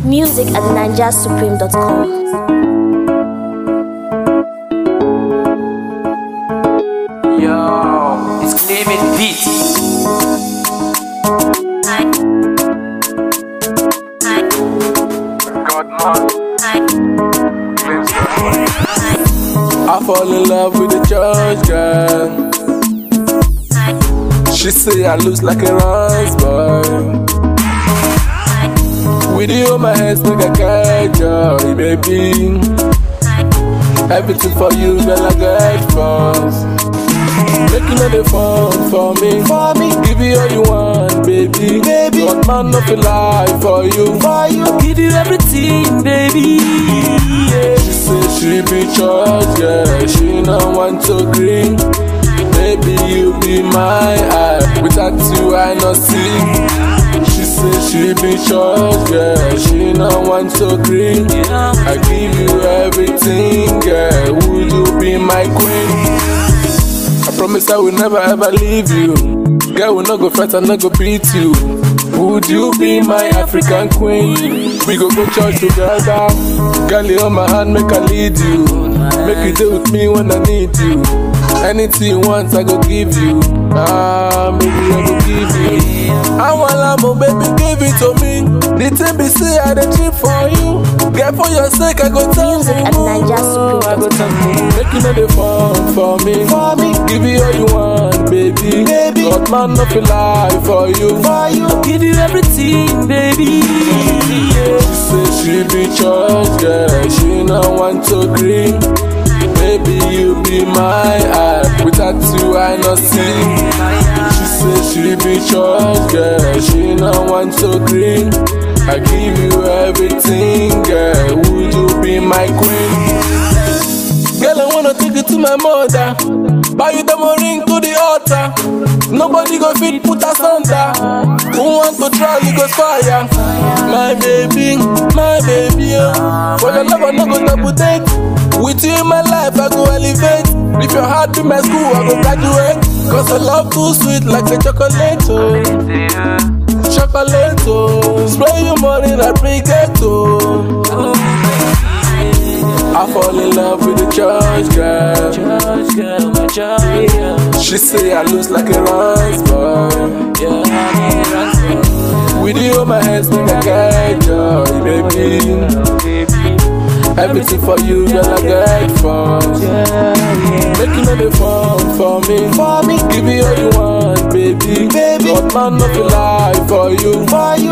Music at ninjasupreme.com. Yo, it's Clement Beat. I fall in love with the church girl. She say I lose like a rose boy. With you on my hands, make I get joy, baby. Everything for you, girl, I get first. Making all the fun for me, for me. Give you all you want, baby, baby. God man, no feel lie for you, for you. Give you everything, baby. Yeah. She say she be church, yeah. She no want to green. Baby, you be my eye. Without you, I no see. She say she be church, yeah. She no want to green. I give you everything, girl. Would you be my queen? I promise I will never ever leave you. Girl, we no go fight, I no go beat you. Would you be my African queen? We go go church together. Girl, you on my hand, make I lead you. Make you deal with me when I need you. Anything you want, I go give you. Ah, maybe I go give you. I want love, baby, give it to me. The thing be say I dey cheap for you. Girl, for your sake, I go tell Music at you. I go tell you. Make you know the fun for me. For me. Give you all you want, baby. Baby. God man no feel lie for you. For you. Give you everything, baby. Yeah. She say she be church girl. She no want to green. Baby, you be my eye. Without you, I no see. She say she be church girl. She no want to green. I give you everything, girl. Would you be my queen? Girl, I wanna take you to my mother. Buy you the ring to the altar. Nobody go fit put us under. Who want to try, you go fire. My baby, my baby, oh. For your love, I no go double date. With you in my life, I go elevate. If your heart be my school, I go graduate. Cause I love too sweet like the chocolate, oh. Chocolate, oh. Spray your money like briquette, oh. I fall in love with the church girl. Church girl, my church girl. She say I lose like a rose boy. Yeah, I need a With you on my hands, make I get joy, baby. baby. Everything for you, girl, I get fun. Yeah, yeah. Making all the fun for me. For me. Give you all you want, baby. Baby. God man, no feel lie for you. For you.